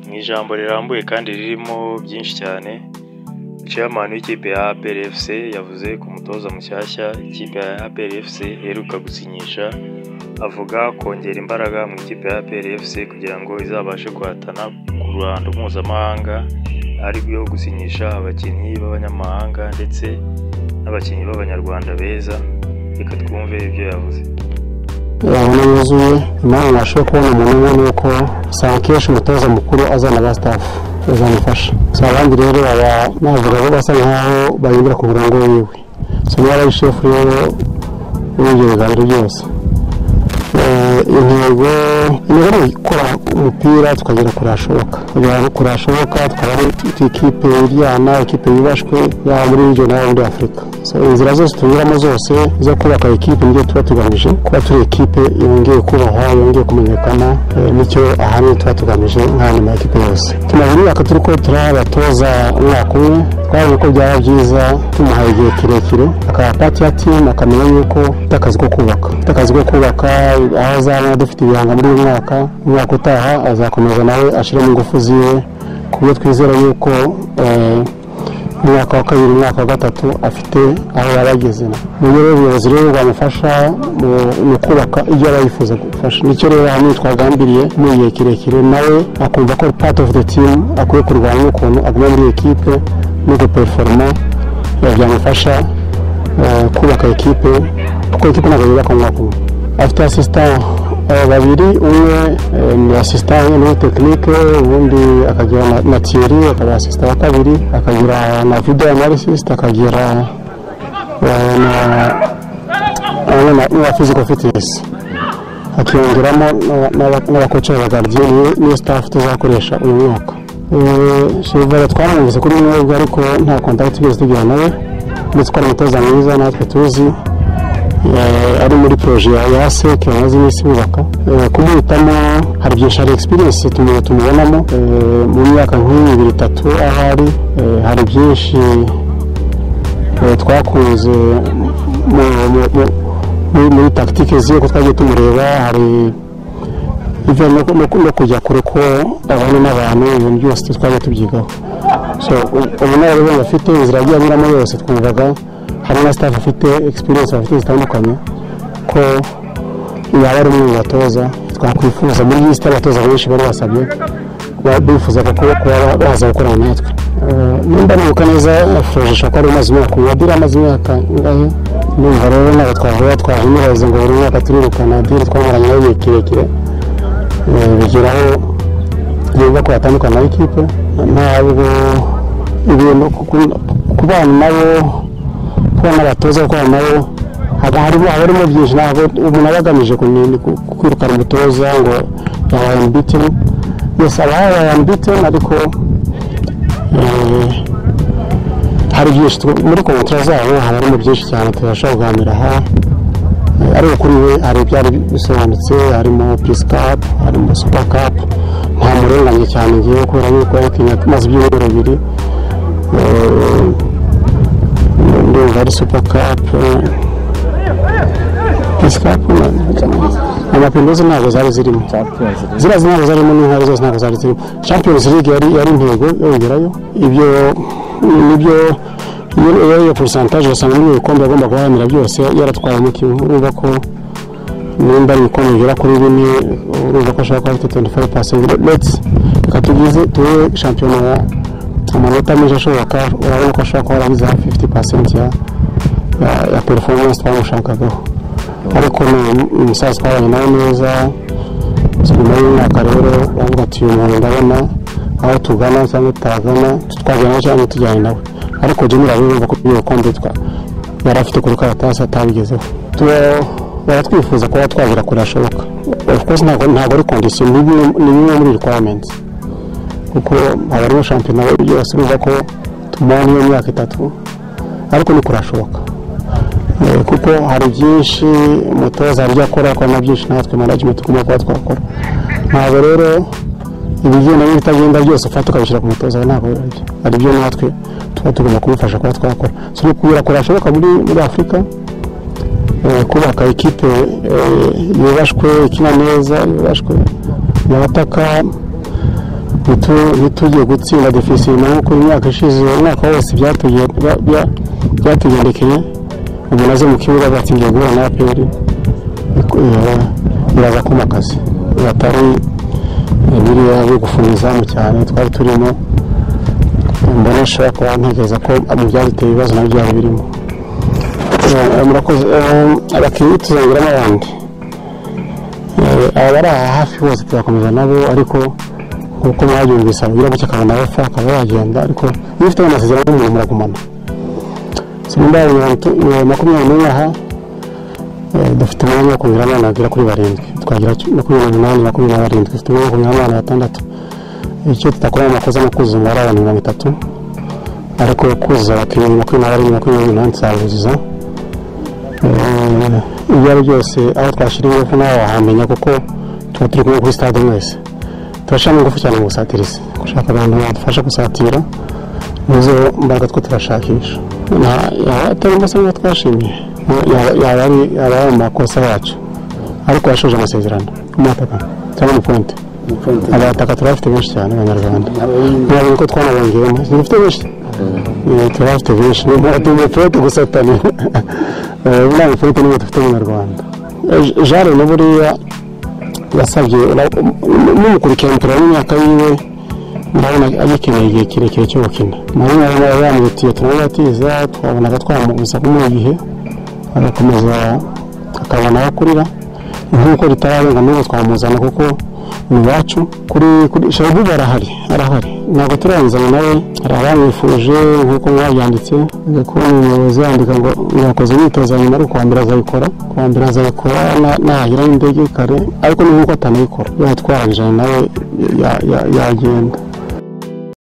mu ijambo rirambuye kandi ririmo byinshi cyane chairman w'ikipe ya APR FC yavuze ku mutoza mushyashya ikipe ya APR FC iheruka gusinyisha avuga kongera imbaraga mu ikipe ya APR FC kugira ngo izabashe guhatana ku ruhando mpuzamahanga ari rwo gusinyisha abakinnyi b'abanyamahanga ndetse n'abakinnyi b'abanyarwanda beza reka twumve ibyo yavuze urabona yuzuye impamvu nabashije kubona umuntu umwe ni uko usanga akenshi umutoza mukuru azana ba sitafu bazamufasha si abandi rero baba navuga ko basa nkaho bayobora ku murongo wiwe si niba ari shefu rero w'ibyo biganiro byose intego intego ni gukora umupira tukagera kure hashoboka kugira ngo kure hashoboka tukaba ari ikipe iryana ikipe yubashwe yaba muri region yaba muri afurika inzira zose tunyuramo zose zo kubaka ikipe niyo tuba tugamije kuba turi ikipe yongeye kubahwa yongeye kumenyekana nicyo ahanini tuba tugamije nka nyuma ya kipe yose tumaze imyaka turi ko turabatoza umwaka umwe twabonye ko byaba byiza tumuhaye igihe kirekire akaba pati ya timu akamenya yuko afite akazi ko kubaka afite akazi ko kubaka aho azaba dufite ibihanga muri uyu mwaka umwaka utaha azakomeza nawe ashyiramo ingufu ziwe ku buryo twizera yuko umwaka wa kabiri umwaka wa gatatu afite aho yaba ageze mu rero ubuyobozi rero bwamufasha mu kubaka ibyo aba yifuza gufasha nicyo rero ahanini twagambiriye mu gihe kirekire nawe akumva ko part of the team akwiye kurwanya ukuntu aguma muri ekipe no guperiforoma byamufasha kubaka ekipe kuko ekipe ntabwo yubaka umwaka umwe afite asisita babiri umwe ni asisita muri tekinike ubundi akagira na tiyeri akaba asisita wa kabiri akagira na videwo analisisite akagira na fiziko fitinesi akiyongeramo n'abakoci b'abagardiyeni n'iyo sitafu tuzakoresha uyu mwaka shivura twaramwumvise kuri mwebwe ariko nta kontakiti twigeze tugira nawe ndetse ko ari umutoza mwiza natwe tuzi ari muri poroje ya seke yamaze iminsi bubaka kumuhitamo hari byinshi hari egisperiyensi tumubonamo mu myaka nk'iyi ibiri itatu aho ari hari byinshi twakunze muri tagitike ziwe ko twagiye tumureba hari ibyo no kujya kure ko abana n'abantu ibintu byose twagiye tubyigaho ubunararibonye afite inzira yagiye anyuramo yose twumvaga hari na staff afite experience bafite zitandukanye ko yaba ari umwe mu batoza twakwifuza muri lisite abatoza benshi bari basabye bifuzaga kuba baza gukorana natwe nimba nibuka neza afurojisha ko ari umaze imyaka adira amaze imyaka ingahe numva rero ntabwo twavuga twahinyuheza ngo buri mwaka turirukana adire twamaranye nawe igihe kirekire bigeraho yumva ko yatandukana n'ikipe ntabwo ibintu kubana nabo kubona abatoza gukorana nabo haba harimo byinshi ntabwo umuntu aba agamije kwirukana umutoza ngo yabaye ambitini yose aba yabaye ambitini ariko hari byinshi muri kontara zabo haba harimo byinshi cyane tubasha kuganira aha ariko kuri we hari ibyari bisobanutse harimo pisi kapu harimo supa kapu nta murenganye cyane ngewe kubera yuko yakinnye tumaze ibyumweru bibiri ndumva ari supa kapu pisi kapu amapendozi ntabwo zari zirimo ziriya ntabwo zarimo n'intare zose ntabwo zari zirimo champions league yari intego yongerayo ibyo nibyo iyo iyo porosantaje usanga muri ibikombe agomba guharanira byose yaratwaye umukinnyi urumva ko nimba ari ibikombe bigera kuri bine urumva ko ashobora kuba afite tuwenti fayive pasenti leti reka tugize tuwe shampiyona ya amanota menshi ashoboka urabona ko ashobora kuba arangiza fifiti pasenti ya ya perforomance twamushakagaho ariko ni umusaza twabanye nawe neza nyuma y'imyaka rero uravuga ati uyu muntu ndabona aho tugana cyangwa tutagana twagirana cyangwa tujyanye nawe ariko jimmy urabona ko ibikombe yari afite ku rukaratasi atabigezeho baratwifuza kuba twagera kure hashoboka of course ntabwo ari kondisiyo ni bimwe muri requirements kuko haba hariho shampiyona yose urumva ko tumara n'iyo myaka itatu ariko ni kurashoboka kuko hari byinshi umutoza arya akora akora byinshi natwe management tugomba kuba twakora ntabwo rero ibigenda n'ibitagenda byose ufata ukabishyira ku mutoza we ntabwo bibajya hari ibyo natwe tuba tugomba kumufasha kuba twakora turi kubera ko birashoboka muri afurika kubaka ekipe yubashwe ikina neza yubashwe yabataka ntitugiye gutsinda defisi nkuko imyaka ishize umwaka wose byatugendekeye ubu nazo mu kibuga batsindiye guhura na aperi biraza kumakazi batari biriya byo gufunga izamu cyane twari turimo mbona ushobora kuba ntekereza ko mu byaduteye ibibazo nabyo byaba birimo murakoze abakinnyi tuzongeramo abandi abari aha hafi bose tuzakomeza nabo ariko kuko mwabyumvise ababwira cyo akabona abapfa akaba yagenda ariko iyo ufite amasezerano y'umuntu muragumana simba makumyabiri n'umwe aha dufite umwanya wo kumenya abana bagera kuri barindwi twagira makumyabiri n'umunani makumyabiri na barindwi dufite umwanya wo kumenya abana batandatu icyo tutakora amakosa ni ukuzura ari abantu mirongo itatu ariko kuzuza abakinnyi makumyabiri na barindwi makumyabiri n'umunani tuzabuzuza ibyo ari byose aho twashyira ingufu nawe wahamenya kuko tuba turi kumwe kuri stade mwese turashyiramo ingufu cyane mu busatirizi gushaka abantu badufasha gusatira nizo mbaraga two turashakisha atari amasomo twashimye yaba ari mu makosa yacu ariko yashoje amasezerano amataka cyangwa amaponte abataka turabafite benshi cyane abanyarwanda ntabwo ko twanabongeyemo dufite benshi turabafite benshi umuponte gusa tani buriya muponte niwe dufite abanyarwanda jare na buriya yasabye n'umukurikirana turabona imyaka yiwe ndabona agikeneye igihe kirekire cyo gukina murabona rero bamwitiye turamubatiza twabonaga twamubuza kumuha igihe agakomeza akabona aho akurira nk'uko ritararenga n'ubu twamuzana kuko ni iwacu kuri kuri shabu barahari arahari ntabwo turarangizana nawe hari abamwifuje nk'uko mwabyanditse kubona umuyobozi yandika ngo yakoze imyitozo nyuma ariko kuwa mbere azayikora kuwa mbere azayikora nahagiraho indege kare ariko ni nk'uko atanayikora yatwarangijana nawe yagenda